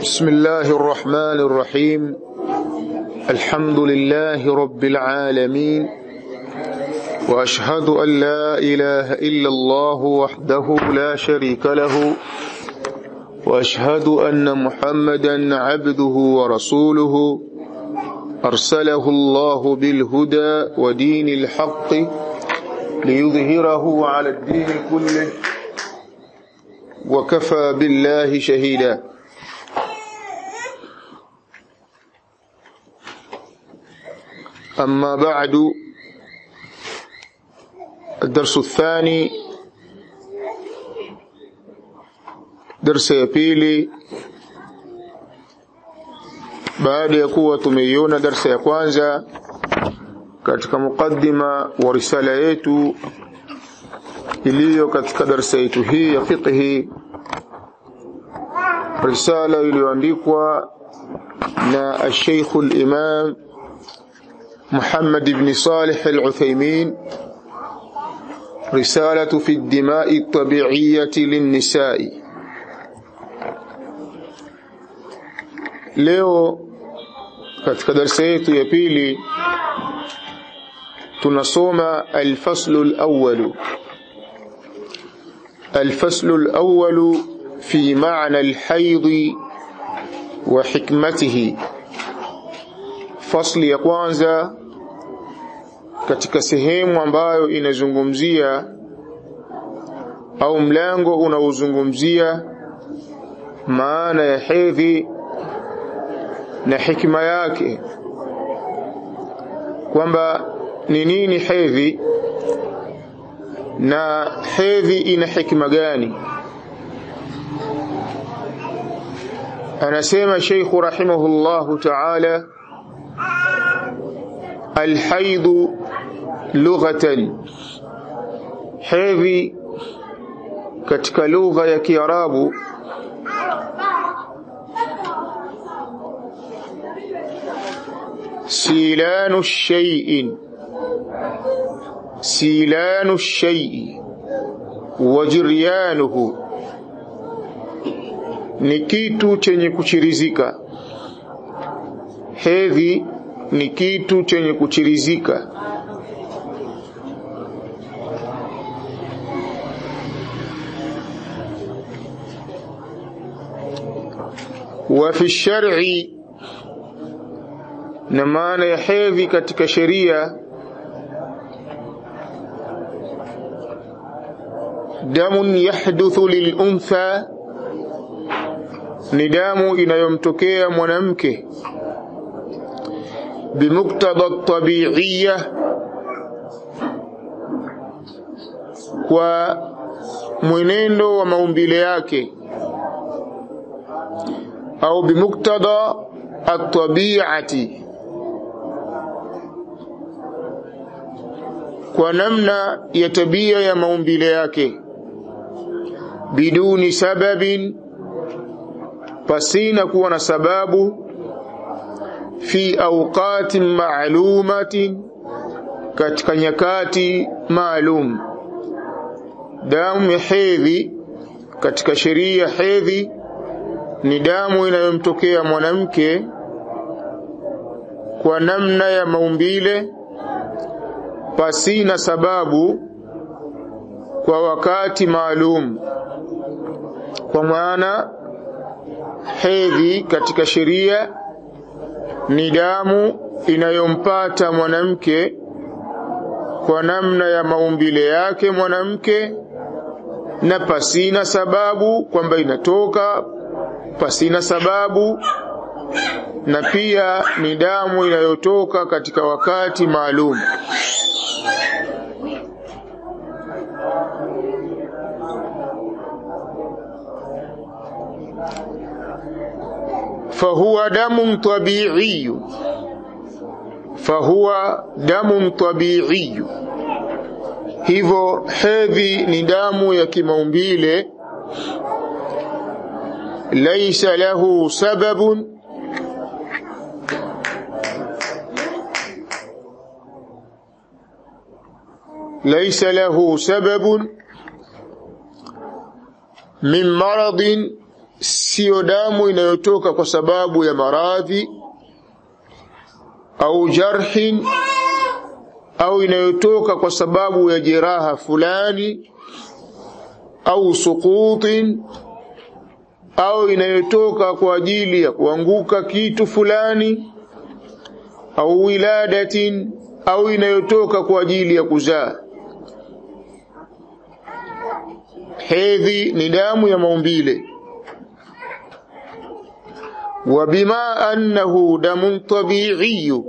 بسم الله الرحمن الرحيم الحمد لله رب العالمين واشهد ان لا اله الا الله وحده لا شريك له واشهد ان محمدا عبده ورسوله ارسله الله بالهدى ودين الحق ليظهره على الدين كله وكفى بالله شهيدا أما بعد الدرس الثاني درس ya pili baada ya kuwa tumeiona darsa ya kwanza katika mukaddima wa risala yetu iliyo katika darsa yetu hii ya fiqhi risala iliyoandikwa na الشيخ الإمام محمد بن صالح العثيمين رسالة في الدماء الطبيعية للنساء leo katika darasa yetu ya pili tunasoma alfaslu alawwal الفصل الأول في معنى الحيض وحكمته fasli ya kwanza katika sehemu ambayo inazungumzia au mlango unaozungumzia maana ya hedhi na hikma yake kwamba ni nini hedhi na hedhi ina hikma gani anasema Sheikh rahimahullahu ta'ala الحيض لغة hedhi katika lugha ya Kiarabu silanu shay'in silanu shay'i wa jiryanuhu ni kitu chenye kuchirizika hedhi ni kitu chenye kuchirizika wa fi shar'i na maana ya hedhi katika sheria damun yahduthu liluntha ni damu inayomtokea mwanamke بمقتضى الطبيعية kwa mwenendo wa maumbile yake au bimuktada at-tabi'ati kwa namna ya tabia ya maumbile yake biduni sababin pasina kuwa na sababu fi awqatin ma'lumatin katika nyakati maalum damu ya hedhi katika sheria hedhi ni damu inayomtokea mwanamke kwa namna ya maumbile pasina sababu kwa wakati maalum kwa maana hedhi katika sheria ni damu inayompata mwanamke kwa namna ya maumbile yake mwanamke na pasina sababu kwamba inatoka pasina sababu na pia ni damu inayotoka katika wakati maalum فهو دم طبيعي فهو دم طبيعي hivyo hedhi ni damu ya kimaumbile laisa lahu sababun laisa lahu sababun min maradin siyo damu inayotoka kwa sababu ya maradhi au jarhin au inayotoka kwa sababu ya jeraha fulani au suqutin au inayotoka kwa ajili ya kuanguka kitu fulani au wiladatin au inayotoka kwa ajili ya kuzaa hedhi ni damu ya maumbile wa bima annahu damun tabiiyu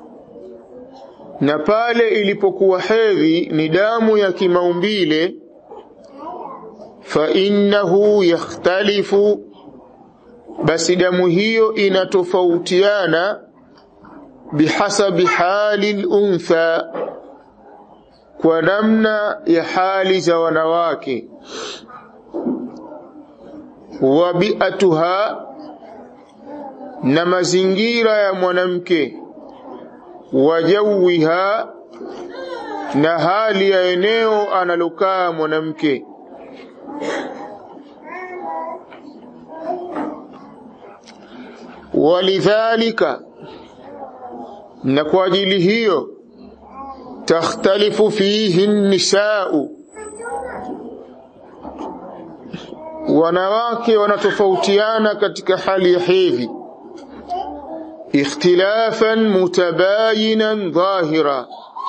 na pale ilipokuwa hedhi ni damu ya kimaumbile fa innahu yakhtalifu basi damu hiyo inatofautiana bihasabi hali luntha kwa namna ya hali za wanawake wa biatuha na mazingira ya mwanamke wa jawiha na hali ya eneo analokaa mwanamke walidhalika na kwa ajili hiyo takhtalifu fihi nisau wanawake wanatofautiana katika hali ya hedhi ikhtilafan mutabayinan dhahira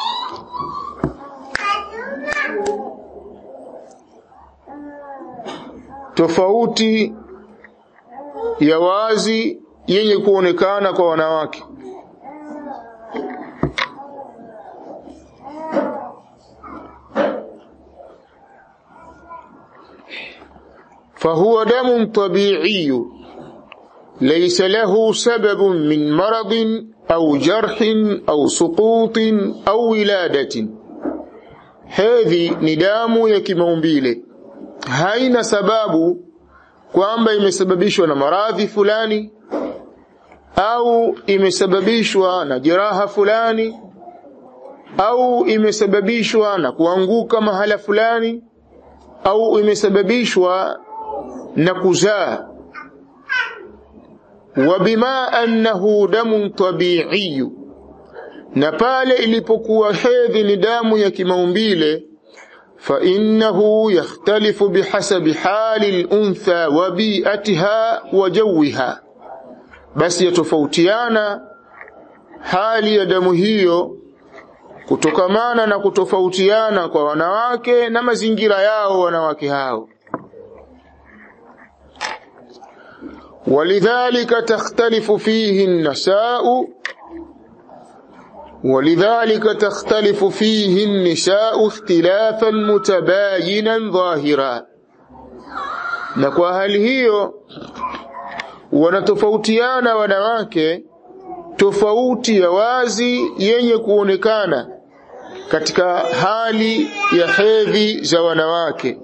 tofauti ya wazi yenye kuonekana kwa wanawake فهو دم طبيعي ليس له سبب من مرض أو جرح أو سقوط أو ولادة هذه ندام يكمومبيله haina sababu kwamba imesababishwa na maradhi fulani au imesababishwa na jeraha fulani au imesababishwa na kuanguka mahala fulani au imesababishwa na kuzaa wa bima annahu damun tabiiyu na pale ilipokuwa hedhi ni damu ya kimaumbile فإنه يختلف بحسب حال الأنثى وبيئتها وجوها بس يتفوتيانا hali ya damu hiyo kutokamana na kutofautiana kwa wanawake na mazingira yao wanawake hao walidhalika takhtalifu fihi nnasau ولذلك تختلف فيه النساء اختلافا متباينا ظاهرا na kwa hali hiyo wanatofautiana wanawake tofauti ya wazi yenye kuonekana katika hali ya hedhi za wanawake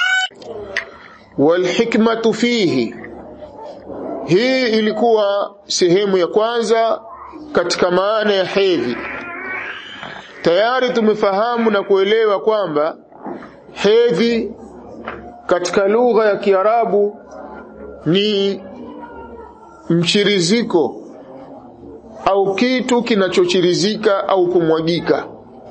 walhikmatu fihi hii ilikuwa sehemu ya kwanza katika maana ya hedhi tayari tumefahamu na kuelewa kwamba hedhi katika lugha ya Kiarabu ni mchiriziko au kitu kinachochirizika au kumwagika,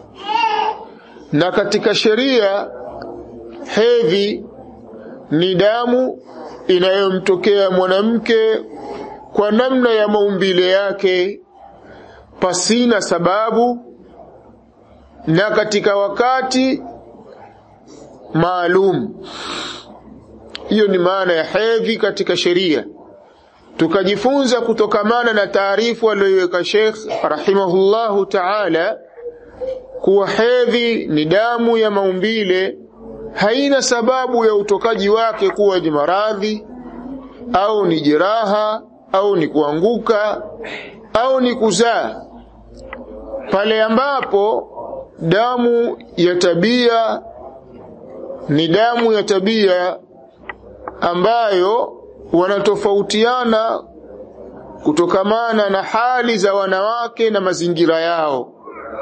na katika sheria hedhi ni damu inayomtokea mwanamke kwa namna ya maumbile yake pasina sababu na katika wakati maalum. Hiyo ni maana ya hedhi katika sheria. Tukajifunza kutokamana na taarifu aliyoiweka Sheikh rahimahullahu taala kuwa hedhi ni damu ya maumbile, haina sababu ya utokaji wake kuwa ni maradhi au ni jeraha au ni kuanguka au ni kuzaa, pale ambapo damu ya tabia ni damu ya tabia ambayo wanatofautiana kutokamana na hali za wanawake na mazingira yao.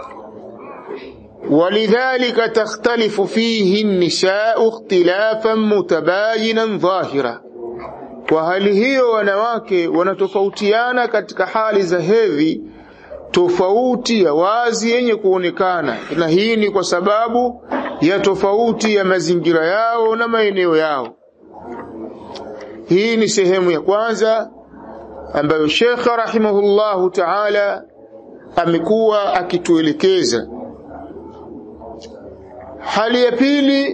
walidhalika takhtalifu fihi nisau ikhtilafan mutabayinan dhahira, kwa hali hiyo wanawake wanatofautiana katika hali za hedhi tofauti ya wazi yenye kuonekana na hii ni kwa sababu ya tofauti ya mazingira yao na maeneo yao hii ni sehemu ya kwanza ambayo Sheikh rahimahullahu ta'ala amekuwa akituelekeza hali ya pili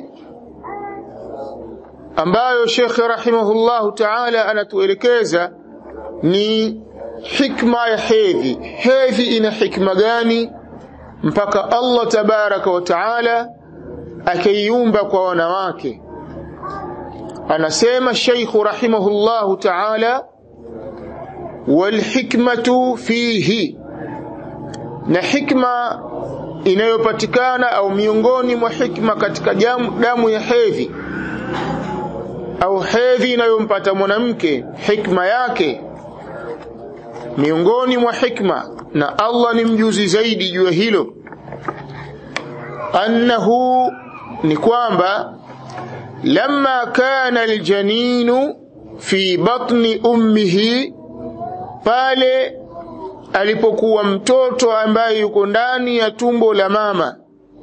ambayo Sheikh rahimahullahu ta'ala anatuelekeza ni hikma ya hedhi hedhi ina hikma gani mpaka Allah tabaraka wa taala akaiumba kwa wanawake anasema Sheikh rahimahullahu taala walhikmatu fihi na hikma inayopatikana au miongoni mwa hikma katika jamu, damu ya hedhi au hedhi inayompata mwanamke hikma yake miongoni mwa hikma na Allah ni mjuzi zaidi juu ya hilo annahu ni kwamba lamma kana aljaninu fi batni ummihi pale alipokuwa mtoto ambaye yuko ndani ya tumbo la mama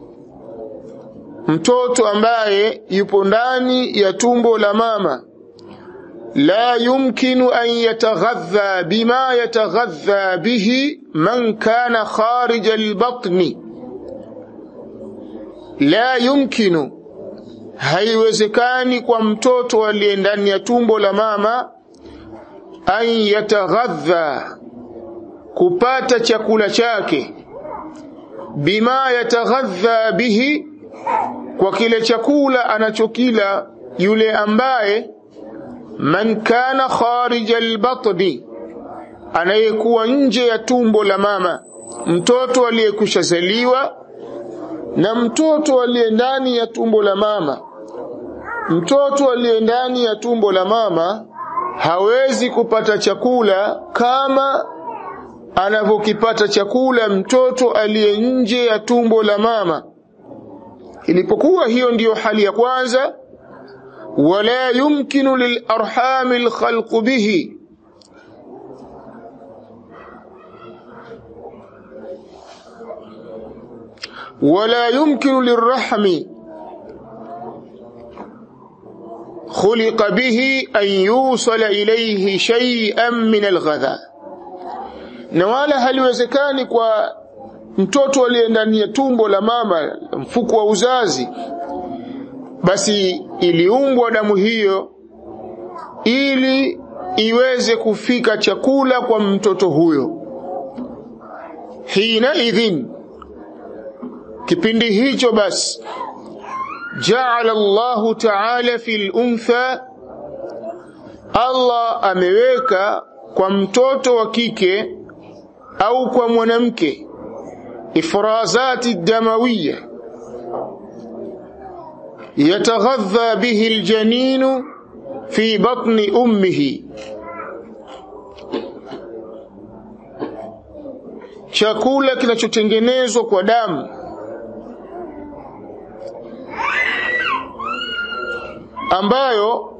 mtoto ambaye yupo ndani ya tumbo la mama la yumkinu an yataghadha bima yataghadha bihi man kana kharij albatni la yumkinu haiwezekani kwa mtoto aliye ndani ya tumbo la mama an yataghadha kupata chakula chake bima yataghadha bihi kwa kile chakula anachokila yule ambaye man kana kharija albatni anayekuwa nje ya tumbo la mama mtoto aliyekushazaliwa na mtoto aliye ndani ya tumbo la mama mtoto aliye ndani ya tumbo la mama hawezi kupata chakula kama anavyokipata chakula mtoto aliye nje ya tumbo la mama ilipokuwa hiyo ndiyo hali ya kwanza wala yumkinu lilarhami alkhalqu bihi ولا يمكن للرحم خلق به أن يوصل إليه شيئا من الغذاء na wala haliwezekani kwa mtoto aliye ndani ya tumbo la mama mfuko wa uzazi basi iliumbwa damu hiyo ili iweze kufika chakula kwa mtoto huyo hina idhin kipindi hicho basi jaala Allahu ta'ala fil untha Allah ameweka kwa mtoto wa kike au kwa mwanamke ifrazati damawiya yataghadha bihi aljaninu fi batni ummihi chakula kinachotengenezwa kwa damu ambayo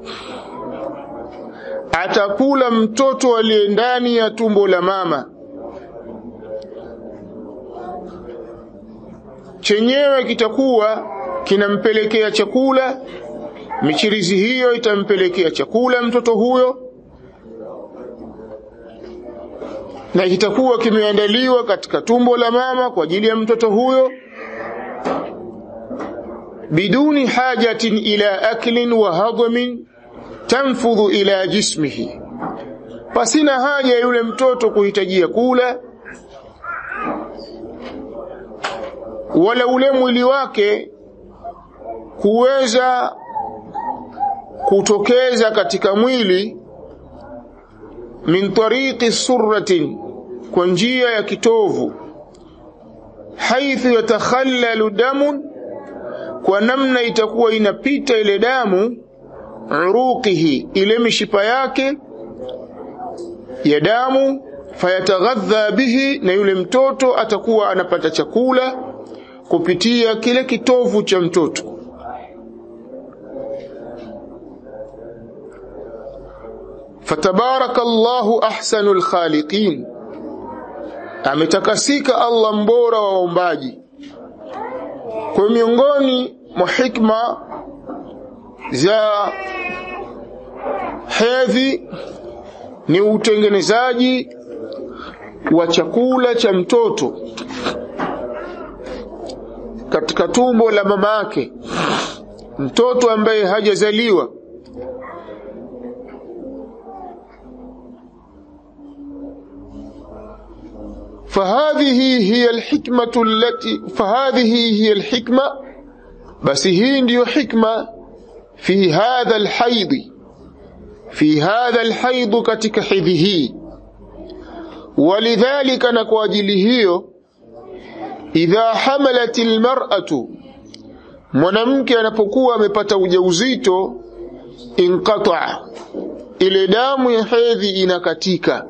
atakula mtoto aliye ndani ya tumbo la mama chenyewe kitakuwa kinampelekea chakula michirizi hiyo itampelekea chakula mtoto huyo na kitakuwa kimeandaliwa katika tumbo la mama kwa ajili ya mtoto huyo biduni hajatin ila aklin wa hadmin tanfudhu ila jismihi pasina haja yule mtoto kuhitajia kula wala ule mwili wake kuweza kutokeza katika mwili min tariqi surratin kwa njia ya kitovu haithu yatakhallalu damun kwa namna itakuwa inapita ile damu uruqihi ile mishipa yake ya damu fayataghadha bihi na yule mtoto atakuwa anapata chakula kupitia kile kitovu cha mtoto fatabaraka Allahu ahsanul khaliqin ametakasika Allah mbora wa waumbaji kwa miongoni mwa hikma za hedhi ni utengenezaji wa chakula cha mtoto katika tumbo la mama yake mtoto ambaye hajazaliwa فهذه هي الحكمة التي فهذه هي الحكمة بس هي ndio حكمة في هذا الحيض في هذا الحيض katika hedhi hii ولذلك na kwa ajili hiyo idha hamalat almar'atu mwanamke anapokuwa amepata ujauzito inqata ile damu ya hedhi inakatika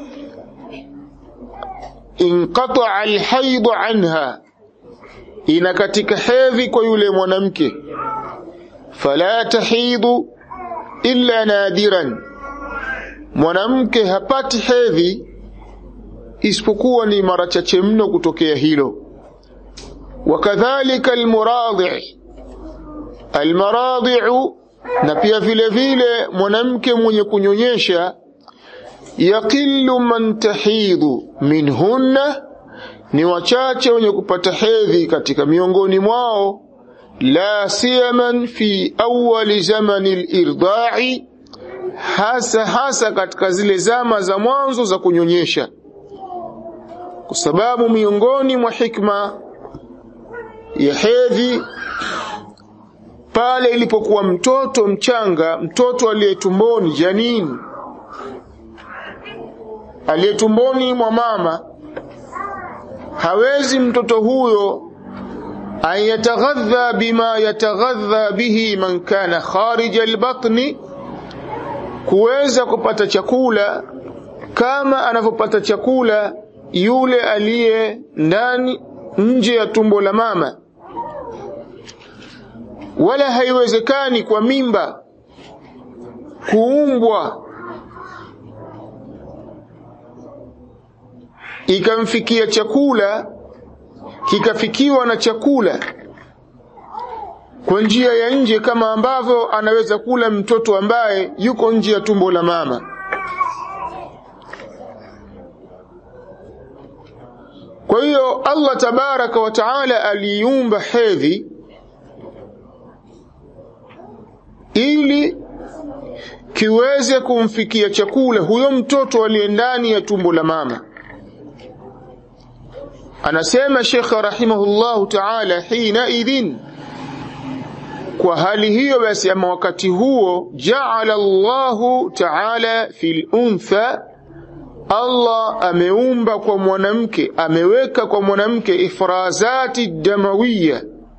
inqata alhaid anha inakatika hedhi kwa yule mwanamke fala tahidu illa nadiran mwanamke hapati hedhi isipokuwa ni mara chache mno kutokea hilo wakadhalika almuradhi almaradhi'u na pia vile vile mwanamke mwenye kunyonyesha yaqillu man tahidhu minhunna ni wachache wenye kupata hedhi katika miongoni mwao la siyaman fi awwali zamani al-irda'i hasa hasa katika zile zama za mwanzo za kunyonyesha kwa sababu miongoni mwa hikma ya hedhi pale ilipokuwa mtoto mchanga mtoto aliyetumboni janini aliyetumboni mwa mama hawezi mtoto huyo an yataghadha bima yataghadha bihi man kana kharija albatni kuweza kupata chakula kama anavyopata chakula yule aliye ndani nje ya tumbo la mama wala haiwezekani kwa mimba kuumbwa ikamfikia chakula kikafikiwa na chakula kwa njia ya nje kama ambavyo anaweza kula mtoto ambaye yuko nje ya tumbo la mama kwa hiyo Allah tabaraka wa taala aliumba hedhi ili kiweze kumfikia chakula huyo mtoto aliye ndani ya tumbo la mama anasema Sheikh rahimahullahu ta'ala hina idhin kwa hali hiyo basi ama wakati huo jaala Allahu ta'ala fil untha Allah ameumba kwa mwanamke ameweka kwa mwanamke ifrazati damawiya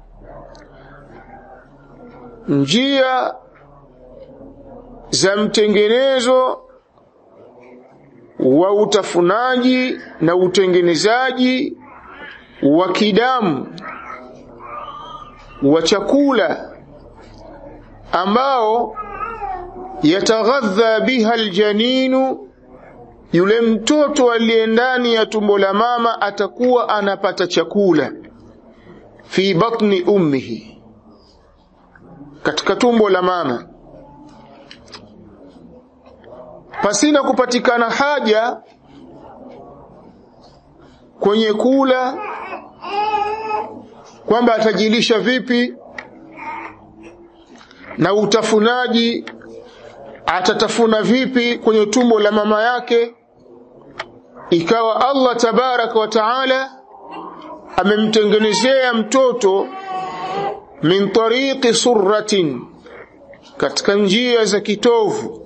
njia za mtengenezo wa utafunaji na utengenezaji wa kidamu wa chakula ambao yataghadha biha aljaninu yule mtoto aliye ndani ya tumbo la mama atakuwa anapata chakula fi batni ummihi katika tumbo la mama pasina kupatikana haja kwenye kula kwamba atajilisha vipi na utafunaji atatafuna vipi kwenye tumbo la mama yake ikawa Allah tabaraka wa taala amemtengenezea mtoto min tariqi surratin katika njia za kitovu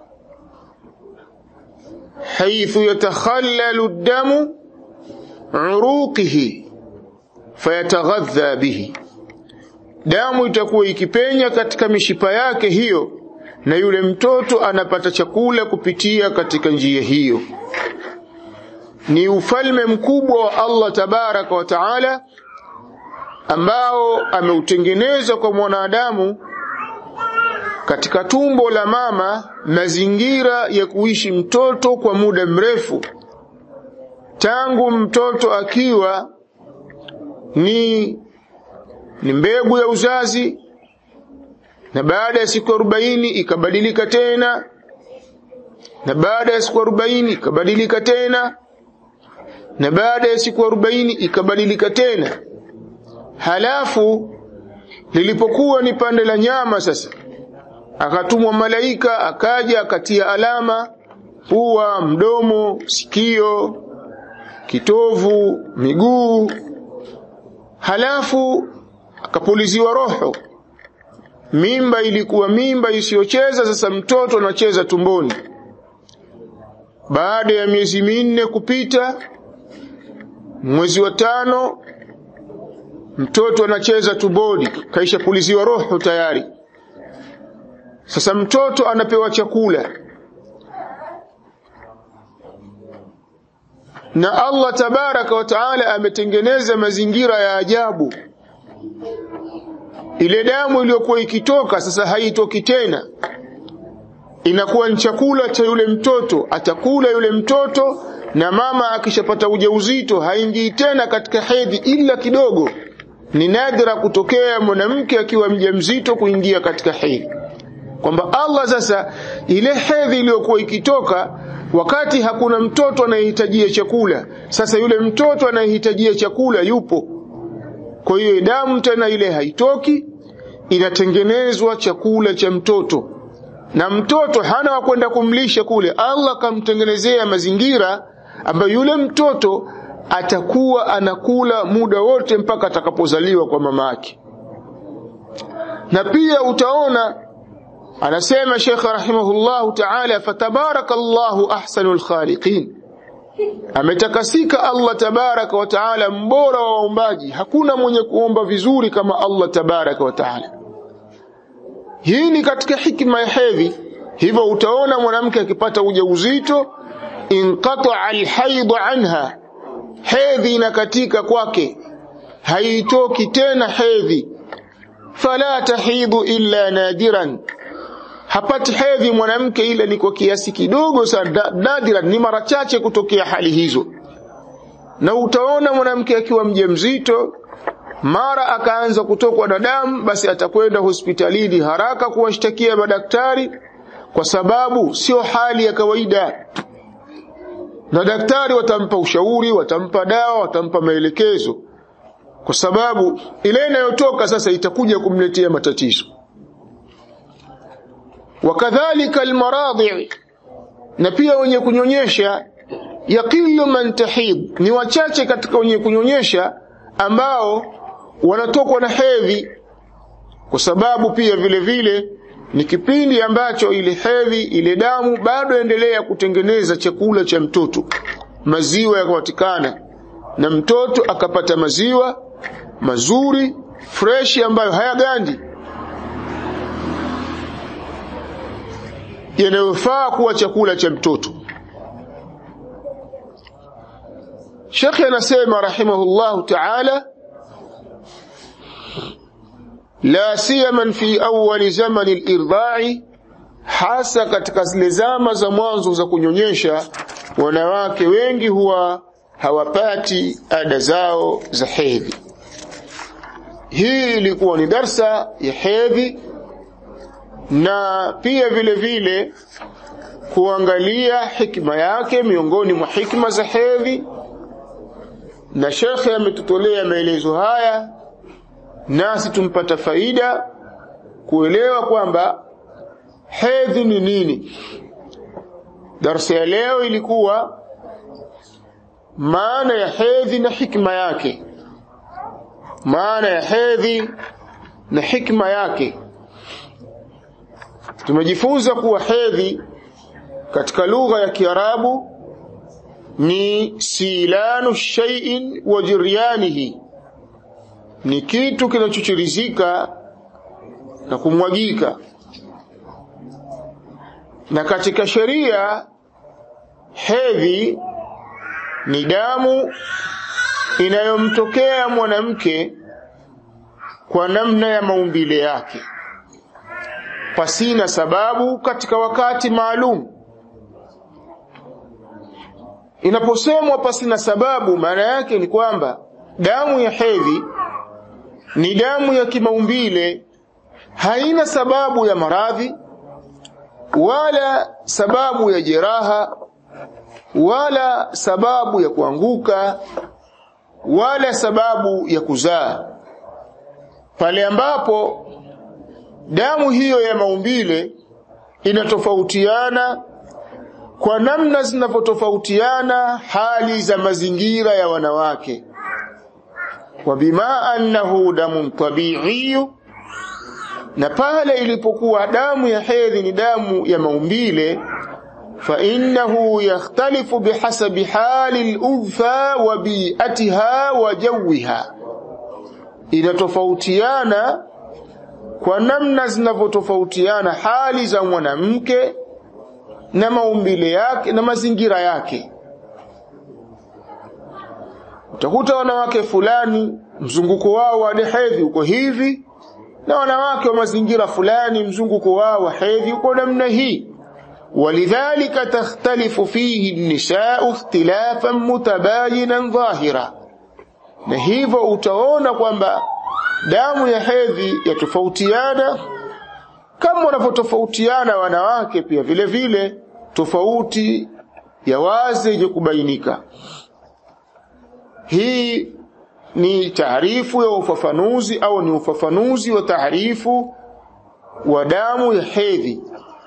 haithu yatakhallalu damu uruqihi fayataghadha bihi damu itakuwa ikipenya katika mishipa yake hiyo na yule mtoto anapata chakula kupitia katika njia hiyo ni ufalme mkubwa wa Allah tabaraka wa taala ambao ameutengeneza kwa mwanadamu katika tumbo la mama mazingira ya kuishi mtoto kwa muda mrefu tangu mtoto akiwa ni ni mbegu ya uzazi na baada ya siku arobaini ikabadilika tena na baada ya siku arobaini ikabadilika tena na baada ya siku arobaini ikabadilika tena halafu lilipokuwa ni pande la nyama sasa akatumwa malaika akaja akatia alama pua mdomo sikio kitovu miguu halafu akapuliziwa roho mimba ilikuwa mimba isiyocheza sasa mtoto anacheza tumboni baada ya miezi minne kupita mwezi wa tano mtoto anacheza tumboni kaisha puliziwa roho tayari sasa mtoto anapewa chakula na Allah tabaraka wa taala ametengeneza mazingira ya ajabu ile damu iliyokuwa ikitoka sasa haitoki tena inakuwa ni chakula cha yule mtoto atakula yule mtoto na mama akishapata ujauzito haingii tena katika hedhi ila kidogo ni nadra kutokea mwanamke akiwa mjamzito kuingia katika hedhi kwamba Allah sasa ile hedhi iliyokuwa ikitoka wakati hakuna mtoto anayehitajia chakula sasa yule mtoto anayehitajia chakula yupo kwa hiyo damu tena ile haitoki inatengenezwa chakula cha mtoto na mtoto hana wa kwenda kumlisha kule Allah kamtengenezea mazingira ambayo yule mtoto atakuwa anakula muda wote mpaka atakapozaliwa kwa mama yake na pia utaona anasema Sheikh rahimahullahu ta'ala fatabarakallahu ahsanul khaliqin ametakasika Allah tabaraka wa taala mbora wa waombaji hakuna mwenye kuomba vizuri kama Allah tabaraka wa taala hii ni katika hikma ya hedhi hivyo utaona mwanamke akipata ujauzito inqata alhaid anha hedhi inakatika kwake haitoki tena hedhi fala tahidu illa nadiran hapati hedhi mwanamke ila ni kwa kiasi kidogo sana nadira ni mara chache kutokea hali hizo na utaona mwanamke akiwa mjamzito mara akaanza kutokwa na damu basi atakwenda hospitalini haraka kuwashtakia madaktari kwa sababu sio hali ya kawaida na daktari watampa ushauri watampa dawa watampa maelekezo kwa sababu ile inayotoka sasa itakuja kumletea matatizo wakadhalika almaradhi na pia wenye kunyonyesha yaqilu man tahid ni wachache katika wenye kunyonyesha ambao wanatokwa na hedhi kwa sababu pia vile vile ni kipindi ambacho ile hedhi ile damu bado endelea kutengeneza chakula cha mtoto maziwa yakapatikana na mtoto akapata maziwa mazuri freshi ambayo hayagandi yanayofaa kuwa chakula cha mtoto Sheikh anasema rahimahullahu ta'ala la siyaman fi awwal zaman al-irda'i hasa katika zile zama za mwanzo za kunyonyesha wanawake wengi huwa hawapati ada zao za hedhi hii ilikuwa ni darsa ya hedhi na pia vile vile kuangalia hikma yake miongoni mwa hikma za hedhi na shekhe ametutolea maelezo haya nasi tumpata faida kuelewa kwamba hedhi ni nini darsa ya leo ilikuwa maana ya hedhi na hikma yake maana ya hedhi na hikma yake tumejifunza kuwa hedhi katika lugha ya Kiarabu ni silanu shay'in wa jiryanihi ni kitu kinachochirizika na kumwagika na katika sheria hedhi ni damu inayomtokea mwanamke kwa namna ya maumbile yake pasina sababu katika wakati maalum inaposemwa pasina sababu maana yake ni kwamba damu ya hedhi ni damu ya kimaumbile haina sababu ya maradhi wala sababu ya jeraha wala sababu ya kuanguka wala sababu ya kuzaa pale ambapo damu hiyo ya maumbile inatofautiana kwa namna zinavyotofautiana hali za mazingira ya wanawake wa bima annahu damun tabiiyu na pale ilipokuwa damu ya hedhi ni damu ya maumbile فإنه يختلف بحسب حال الأنثى وبيئتها وجوها إذا tofautiana kwa namna zinavyotofautiana hali za mwanamke na maumbile yake na mazingira yake utakuta wanawake fulani mzunguko wao wa hedhi uko hivi na wanawake wa mazingira fulani mzunguko wao wa hedhi uko namna hii ولذلك تختلف فيه النساء اختلافا متباينا ظاهرا na hivyo utaona kwamba damu ya hedhi yatofautiana kama wanavyotofautiana wanawake pia vile vile tofauti ya wazi yenye kubainika hii ni taarifu ya ufafanuzi au ni ufafanuzi wa taarifu wa damu ya hedhi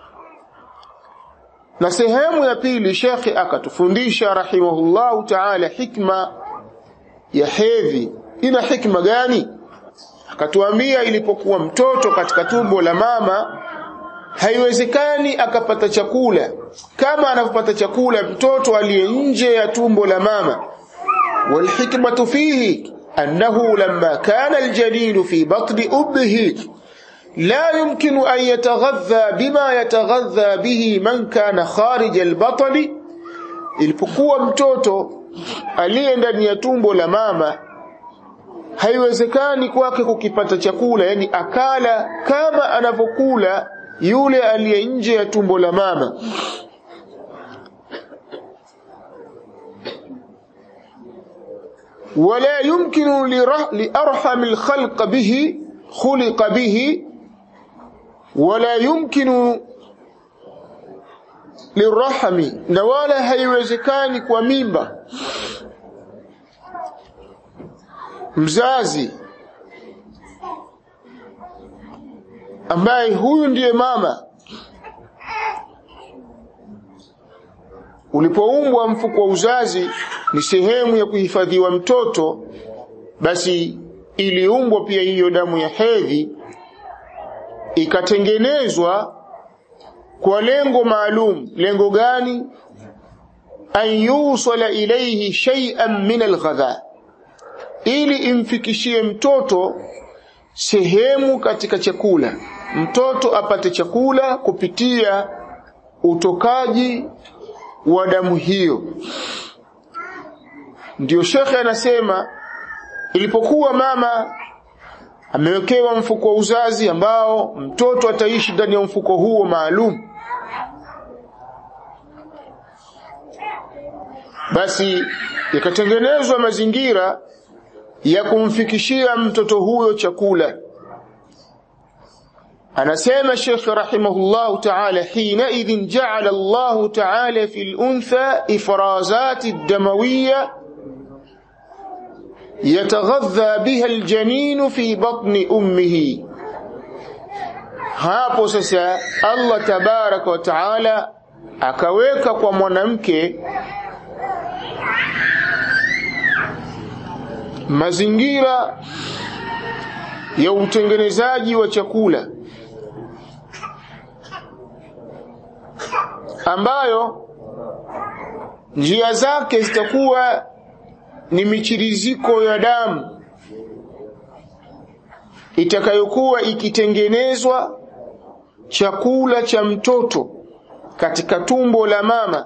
na sehemu ya pili shekhe akatufundisha rahimahullahu taala hikma ya hedhi ina hikma gani akatuambia ilipokuwa mtoto katika tumbo la mama haiwezekani akapata chakula kama anavyopata chakula mtoto aliye nje ya tumbo la mama walhikmatu fihi annahu lamma kana aljalil fi batni ummihi لا يمكن أن يتغذى بما يتغذى به من كان خارج البطن ilipokuwa mtoto aliye ndani ya tumbo la mama haiwezekani kwake kukipata chakula yani akala kama anavyokula yule aliye nje ya tumbo la mama wala yumkinu liarham alkhalq bihi khuliqa bihi wala yumkinu lirahmi na wala haiwezekani kwa mimba mzazi ambaye huyu ndiye mama ulipoumbwa mfuko wa uzazi ni sehemu ya kuhifadhiwa mtoto basi iliumbwa pia hiyo damu ya hedhi ikatengenezwa kwa lengo maalum lengo gani an yusala ilayhi shay'an min alghadha ili imfikishie mtoto sehemu katika chakula mtoto apate chakula kupitia utokaji wa damu hiyo ndiyo shekhe anasema ilipokuwa mama amewekewa mfuko wa uzazi ambao mtoto ataishi ndani ya mfuko huo maalum basi yakatengenezwa mazingira ya kumfikishia mtoto huyo chakula anasema Sheikh rahimahullah ta'ala hina idhin ja'ala Allah ta'ala fi al-untha ifrazat ad-damawiyya yataghadha biha al-janin fi batni ummihi hapo sasa Allah tabaraka wa ta'ala akaweka kwa mwanamke mazingira ya utengenezaji wa chakula ambayo njia zake zitakuwa ni michiriziko ya damu itakayokuwa ikitengenezwa chakula cha mtoto katika tumbo la mama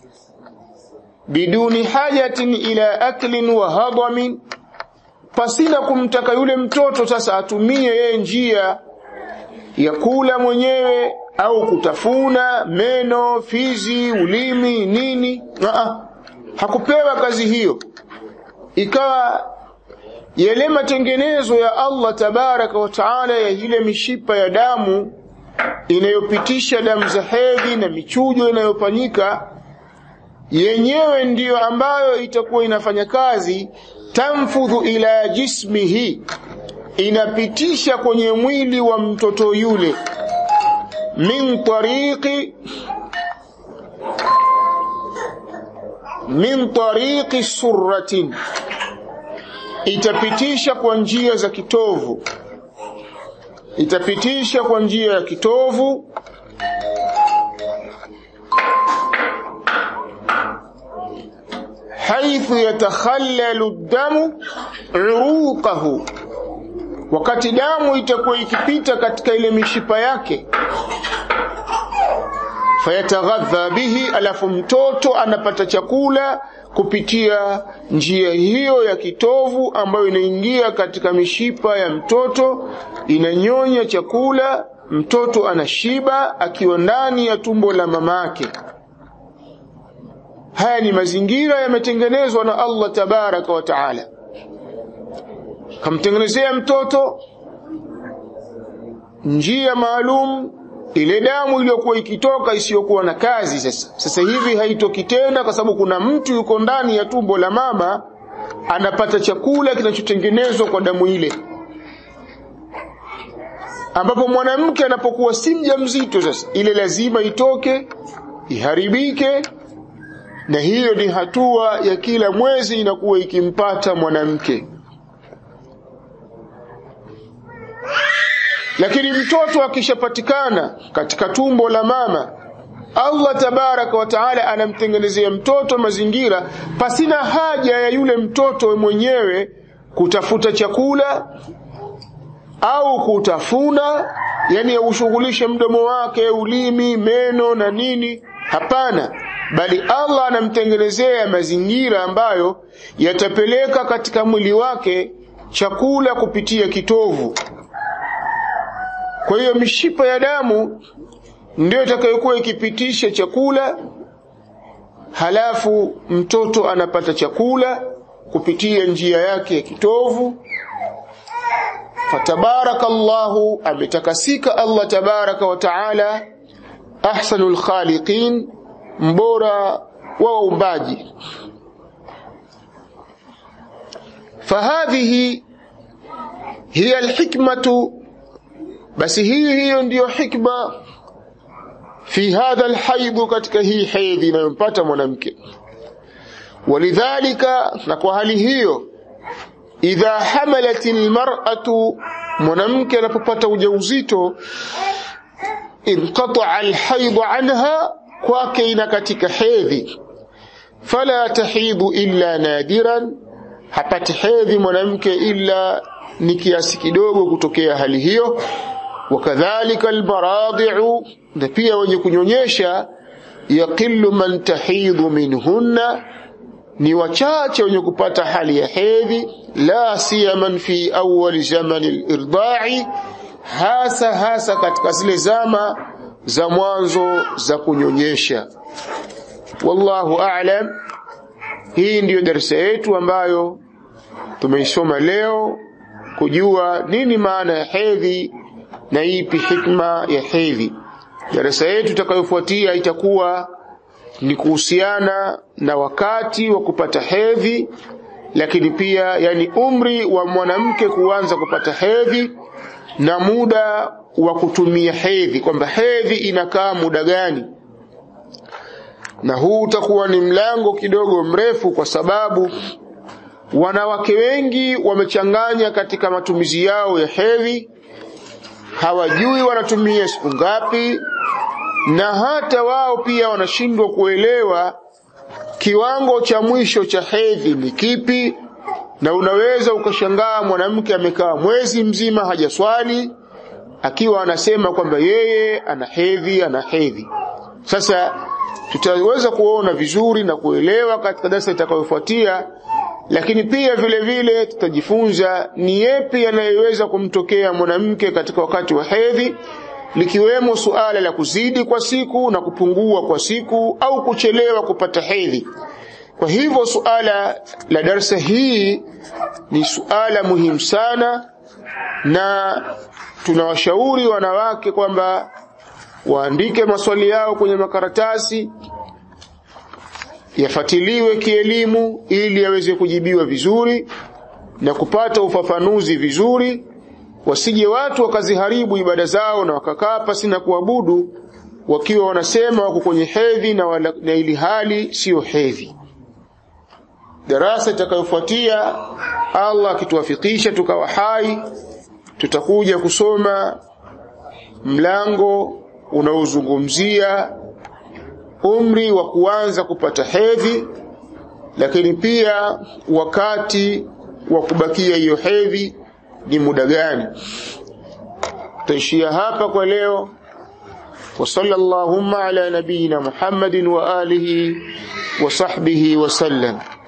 biduni hajatin ila aklin wa hadamin pasina kumtaka yule mtoto sasa atumie yeye njia ya kula mwenyewe au kutafuna meno, fizi, ulimi, nini. Aa, hakupewa kazi hiyo, ikawa yale matengenezo ya Allah tabaraka wa taala ya ile mishipa ya damu inayopitisha damu za hedhi na michujo inayofanyika yenyewe ndiyo ambayo itakuwa inafanya kazi tamfudhu ila jismihi, inapitisha kwenye mwili wa mtoto yule min tariqi min tariqi surratin, itapitisha kwa njia za kitovu, itapitisha kwa njia ya kitovu haithu yatakhallalu damu uruqahu, wakati damu itakuwa ikipita katika ile mishipa yake, fayataghadha bihi, alafu mtoto anapata chakula kupitia njia hiyo ya kitovu ambayo inaingia katika mishipa ya mtoto, inanyonya chakula, mtoto anashiba akiwa ndani ya tumbo la mamake. Haya ni mazingira yametengenezwa na Allah tabaraka wa taala, kamtengenezea mtoto njia maalum, ile damu iliyokuwa ikitoka isiyokuwa na kazi. Sasa sasa hivi haitoki tena, kwa sababu kuna mtu yuko ndani ya tumbo la mama anapata chakula kinachotengenezwa kwa damu ile, ambapo mwanamke anapokuwa si mjamzito, sasa ile lazima itoke iharibike na hiyo ni hatua ya kila mwezi inakuwa ikimpata mwanamke. Lakini mtoto akishapatikana katika tumbo la mama, Allah tabaraka wa taala anamtengenezea mtoto mazingira pasina haja ya yule mtoto mwenyewe kutafuta chakula au kutafuna, yani aushughulishe mdomo wake, ulimi, meno na nini. Hapana, bali Allah anamtengenezea mazingira ambayo yatapeleka katika mwili wake chakula kupitia kitovu. Kwa hiyo mishipa ya damu ndio itakayokuwa ikipitisha chakula, halafu mtoto anapata chakula kupitia njia yake ya kitovu. Fatabarakallahu, ametakasika Allah tabaraka wa taala, ahsanul khaliqin mbora wa waumbaji. Fahadhihi hiya alhikmatu, basi hii hiyo ndiyo hikma fi hadha alhaidhu, katika hii hedhi inayompata mwanamke. Walidhalika, na kwa hali hiyo, idha hamalat almar'atu, mwanamke anapopata ujauzito, inqata'a alhaidhu anha kwake ina katika hedhi, fala tahidhu illa nadiran, hapati hedhi mwanamke illa ni kiasi kidogo kutokea hali hiyo. Wakadhalika almaradhi'u, na pia wenye kunyonyesha, yaqillu man tahidhu minhunna, ni wachache wenye kupata hali ya hedhi, la siyaman fi awwal zamani al-irda'i, hasa hasa katika zile zama za mwanzo za kunyonyesha. Wallahu a'lam. Hii ndiyo darasa yetu ambayo tumeisoma leo, kujua nini maana ya hedhi na ipi hikma ya hedhi. Darasa yetu itakayofuatia itakuwa ni kuhusiana na wakati wa kupata hedhi, lakini pia yani umri wa mwanamke kuanza kupata hedhi na muda wa kutumia hedhi, kwamba hedhi inakaa muda gani. Na huu utakuwa ni mlango kidogo mrefu, kwa sababu wanawake wengi wamechanganya katika matumizi yao ya hedhi, hawajui wanatumia siku ngapi, na hata wao pia wanashindwa kuelewa kiwango cha mwisho cha hedhi ni kipi. Na unaweza ukashangaa mwanamke amekaa mwezi mzima hajaswali akiwa anasema kwamba yeye ana hedhi, ana hedhi. Sasa tutaweza kuona vizuri na kuelewa katika darasa itakayofuatia lakini pia vile vile tutajifunza ni yepi yanayoweza kumtokea mwanamke katika wakati wa hedhi likiwemo suala la kuzidi kwa siku na kupungua kwa siku au kuchelewa kupata hedhi kwa hivyo suala la darsa hii ni suala muhimu sana na tunawashauri wanawake kwamba waandike maswali yao kwenye makaratasi yafatiliwe kielimu ili yaweze kujibiwa vizuri na kupata ufafanuzi vizuri wasije watu wakaziharibu ibada zao na wakakaa pasi na kuabudu wakiwa wanasema wako kwenye hedhi na, wala, na ili hali siyo hedhi darasa itakayofuatia Allah akituwafikisha tukawa hai tutakuja kusoma mlango unaozungumzia umri wa kuanza kupata hedhi lakini pia wakati wa kubakia hiyo hedhi ni muda gani tutaishia hapa kwa leo وصلى اللهم على نبينا محمد وآله وصحبه وسلم